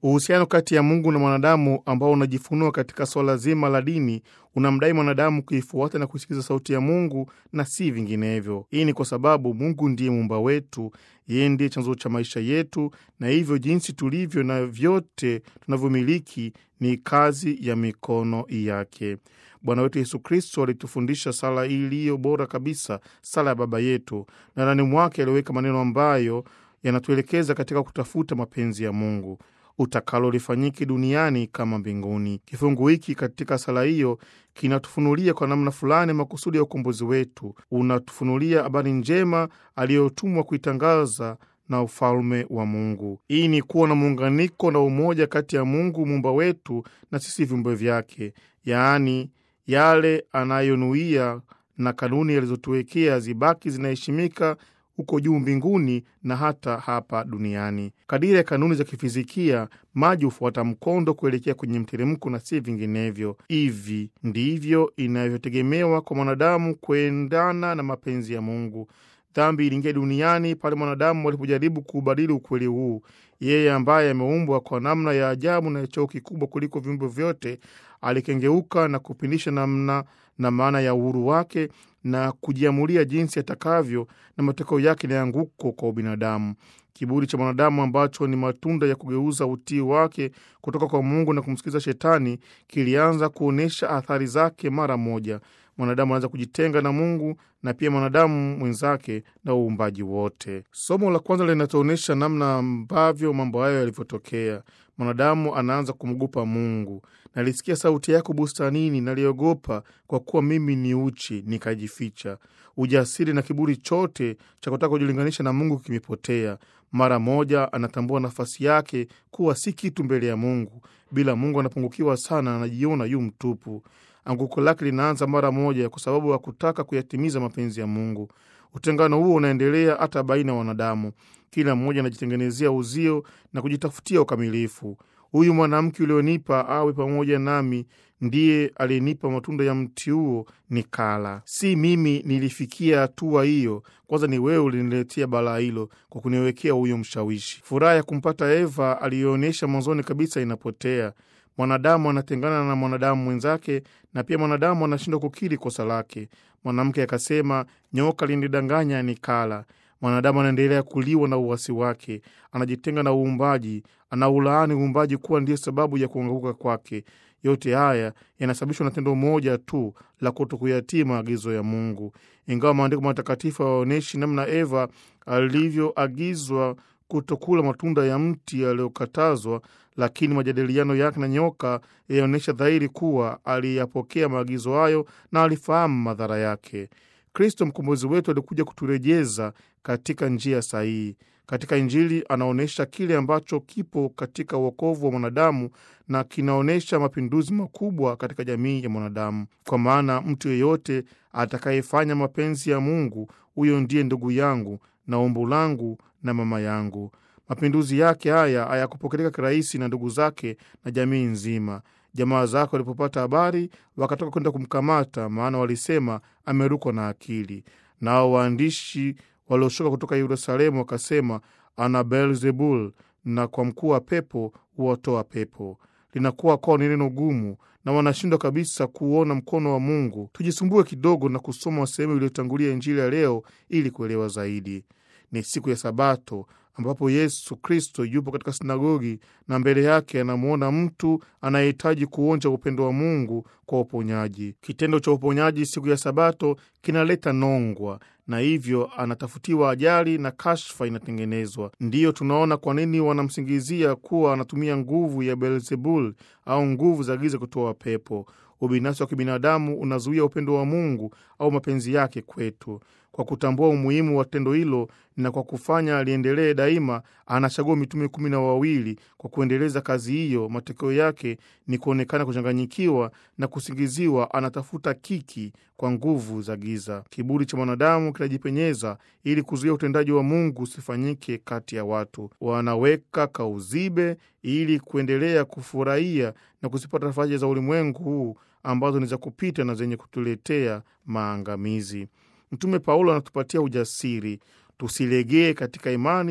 Uhusiano kati ya Mungu na mwanadamu ambao unajifunua katika swala zima la dini unamdai mwanadamu kuifuata na kusikiliza sauti ya Mungu na si vinginevyo. Hii ni kwa sababu Mungu ndiye muumba wetu, yeye ndiye chanzo cha maisha yetu, na hivyo jinsi tulivyo na vyote tunavyomiliki ni kazi ya mikono yake. Bwana wetu Yesu Kristo alitufundisha sala iliyo bora kabisa, sala ya Baba yetu, na ndani mwake aliweka maneno ambayo yanatuelekeza katika kutafuta mapenzi ya Mungu utakalo lifanyike duniani kama mbinguni. Kifungu hiki katika sala hiyo kinatufunulia kwa namna fulani makusudi ya ukombozi wetu, unatufunulia habari njema aliyotumwa kuitangaza na ufalme wa Mungu. Hii ni kuwa na muunganiko na umoja kati ya Mungu muumba wetu na sisi viumbe vyake, yaani yale anayonuia na kanuni alizotuwekea zibaki zinaheshimika huko juu mbinguni na hata hapa duniani. Kadiri ya kanuni za kifizikia, maji hufuata mkondo kuelekea kwenye mteremko na si vinginevyo. Hivi ndivyo inavyotegemewa kwa mwanadamu kuendana na mapenzi ya Mungu. Dhambi iliingia duniani pale mwanadamu walipojaribu kuubadili ukweli huu. Yeye ambaye ameumbwa kwa namna ya ajabu na cheo kikubwa kuliko viumbe vyote, alikengeuka na kupindisha namna na maana ya uhuru wake na kujiamulia jinsi atakavyo, na matokeo yake ni anguko kwa ubinadamu. Kiburi cha mwanadamu ambacho ni matunda ya kugeuza utii wake kutoka kwa Mungu na kumsikiliza Shetani kilianza kuonyesha athari zake mara moja. Mwanadamu anaanza kujitenga na Mungu na pia mwanadamu mwenzake na uumbaji wote. Somo la kwanza linatuonyesha namna ambavyo mambo hayo yalivyotokea. Mwanadamu anaanza kumwogopa Mungu. Nalisikia sauti yako bustanini, naliogopa kwa kuwa mimi ni uchi, nikajificha. Ujasiri na kiburi chote cha kutaka kujilinganisha na Mungu kimepotea. Mara moja anatambua nafasi yake kuwa si kitu mbele ya Mungu. Bila Mungu anapungukiwa sana, anajiona yu mtupu. Anguko lake linaanza mara moja kwa sababu ya kutaka kuyatimiza mapenzi ya Mungu. Utengano huo unaendelea hata baina ya wanadamu. Kila mmoja anajitengenezea uzio na kujitafutia ukamilifu. Huyu mwanamke ulionipa awe pamoja nami ndiye aliyenipa matunda ya mti huo nikala. Si mimi nilifikia hatua hiyo, kwanza ni wewe uliniletea balaa hilo kwa kuniwekea huyo mshawishi. Furaha ya kumpata Eva aliyoonyesha mwanzoni kabisa inapotea. Mwanadamu anatengana na mwanadamu mwenzake, na pia mwanadamu anashindwa kukiri kosa lake. Mwanamke akasema, nyoka linidanganya nikala. Mwanadamu anaendelea kuliwa na uwasi wake, anajitenga na uumbaji, anaulaani uumbaji kuwa ndiyo sababu ya kuanguka kwake. Yote haya yanasababishwa na tendo moja tu la kuto kuyatii maagizo ya Mungu. Ingawa maandiko matakatifu hayaonyeshi namna Eva alivyoagizwa kutokula matunda ya mti aliyokatazwa, lakini majadiliano yake na nyoka yaonyesha dhahiri kuwa aliyapokea maagizo hayo na alifahamu madhara yake. Kristo mkombozi wetu alikuja kuturejeza katika njia sahihi. Katika Injili anaonyesha kile ambacho kipo katika uokovu wa mwanadamu na kinaonyesha mapinduzi makubwa katika jamii ya mwanadamu, kwa maana mtu yeyote atakayefanya mapenzi ya Mungu, huyo ndiye ndugu yangu na umbu langu na mama yangu. Mapinduzi yake haya hayakupokeleka kirahisi na ndugu zake na jamii nzima. Jamaa zake walipopata habari wakatoka kwenda kumkamata, maana walisema amerukwa na akili. Nao waandishi walioshuka kutoka Yerusalemu wakasema ana Beelzebul, na kwa mkuu wa pepo huwatoa pepo. Linakuwa kwao ni neno gumu na wanashindwa kabisa kuona mkono wa Mungu. Tujisumbue kidogo na kusoma sehemu iliyotangulia Injili ya leo ili kuelewa zaidi. Ni siku ya Sabato ambapo Yesu Kristo yupo katika sinagogi na mbele yake anamwona mtu anayehitaji kuonja upendo wa Mungu kwa uponyaji. Kitendo cha uponyaji siku ya Sabato kinaleta nongwa, na hivyo anatafutiwa ajali na kashfa inatengenezwa. Ndiyo tunaona kwa nini wanamsingizia kuwa anatumia nguvu ya Beelzebul au nguvu za giza kutoa pepo. Ubinafsi wa kibinadamu unazuia upendo wa Mungu au mapenzi yake kwetu. Kwa kutambua umuhimu wa tendo hilo na kwa kufanya aliendelee daima, anachagua mitume kumi na wawili kwa kuendeleza kazi hiyo. Matokeo yake ni kuonekana kuchanganyikiwa na kusingiziwa anatafuta kiki kwa nguvu za giza. Kiburi cha mwanadamu kinajipenyeza ili kuzuia utendaji wa Mungu usifanyike kati ya watu. Wanaweka kauzibe ili kuendelea kufurahia na kuzipata faraja za ulimwengu huu ambazo ni za kupita na zenye kutuletea maangamizi. Mtume Paulo anatupatia ujasiri tusilegee katika imani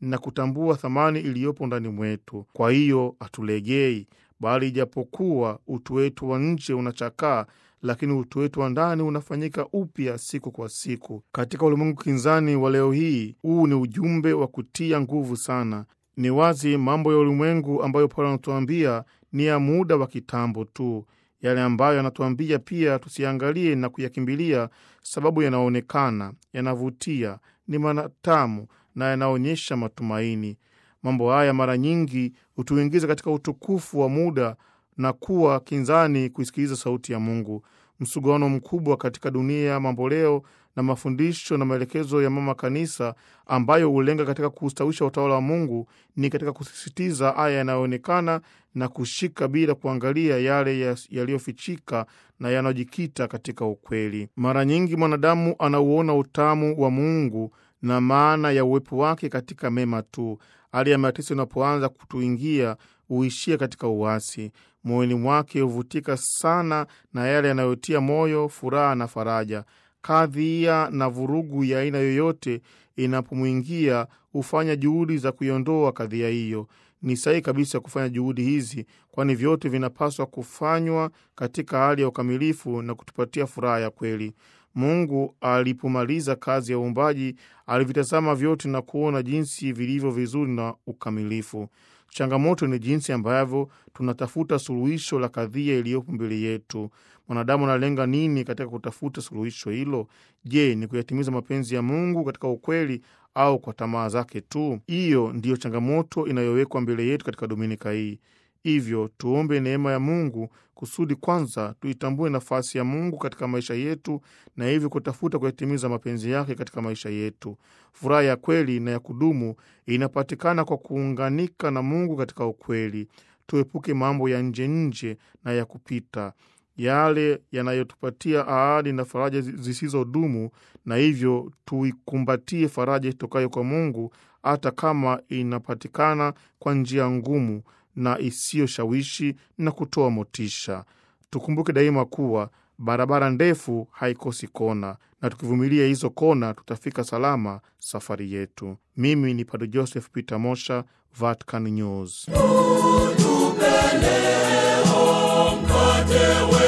na kutambua thamani iliyopo ndani mwetu. Kwa hiyo hatulegei, bali ijapokuwa utu wetu wa nje unachakaa lakini utu wetu wa ndani unafanyika upya siku kwa siku. Katika ulimwengu kinzani wa leo hii, huu ni ujumbe wa kutia nguvu sana. Ni wazi mambo ya ulimwengu ambayo Paulo anatuambia ni ya muda wa kitambo tu. Yale ambayo anatuambia pia tusiangalie na kuyakimbilia, sababu yanaonekana, yanavutia, ni matamu na yanaonyesha matumaini. Mambo haya mara nyingi hutuingiza katika utukufu wa muda na kuwa kinzani kuisikiliza sauti ya Mungu. Msuguano mkubwa katika dunia ya mambo leo na mafundisho na maelekezo ya mama kanisa ambayo hulenga katika kustawisha utawala wa Mungu ni katika kusisitiza haya yanayoonekana na kushika bila kuangalia yale yaliyofichika na yanayojikita katika ukweli. Mara nyingi mwanadamu anauona utamu wa Mungu na maana ya uwepo wake katika mema tu. Hali ya mateso inapoanza kutuingia huishia katika uasi. Moyoni mwake huvutika sana na yale yanayotia moyo, furaha na faraja. Kadhia na vurugu ya aina yoyote inapomwingia hufanya juhudi za kuiondoa kadhia hiyo. Ni sahihi kabisa kufanya juhudi hizi, kwani vyote vinapaswa kufanywa katika hali ya ukamilifu na kutupatia furaha ya kweli. Mungu alipomaliza kazi ya uumbaji alivitazama vyote na kuona jinsi vilivyo vizuri na ukamilifu. Changamoto ni jinsi ambavyo tunatafuta suluhisho la kadhia iliyopo mbele yetu. Mwanadamu analenga nini katika kutafuta suluhisho hilo? Je, ni kuyatimiza mapenzi ya Mungu katika ukweli au kwa tamaa zake tu? Hiyo ndiyo changamoto inayowekwa mbele yetu katika dominika hii. Hivyo tuombe neema ya Mungu kusudi kwanza tuitambue nafasi ya Mungu katika maisha yetu na hivyo kutafuta kuyatimiza mapenzi yake katika maisha yetu. Furaha ya kweli na ya kudumu inapatikana kwa kuunganika na Mungu katika ukweli. Tuepuke mambo ya nje nje na ya kupita, yale yanayotupatia ahadi na faraja zisizodumu, na hivyo tuikumbatie faraja itokayo kwa Mungu hata kama inapatikana kwa njia ngumu na isiyoshawishi na kutoa motisha. Tukumbuke daima kuwa barabara ndefu haikosi kona, na tukivumilia hizo kona tutafika salama safari yetu. Mimi ni Padre Joseph Peter Mosha, Vatican News. Utupe leo mkate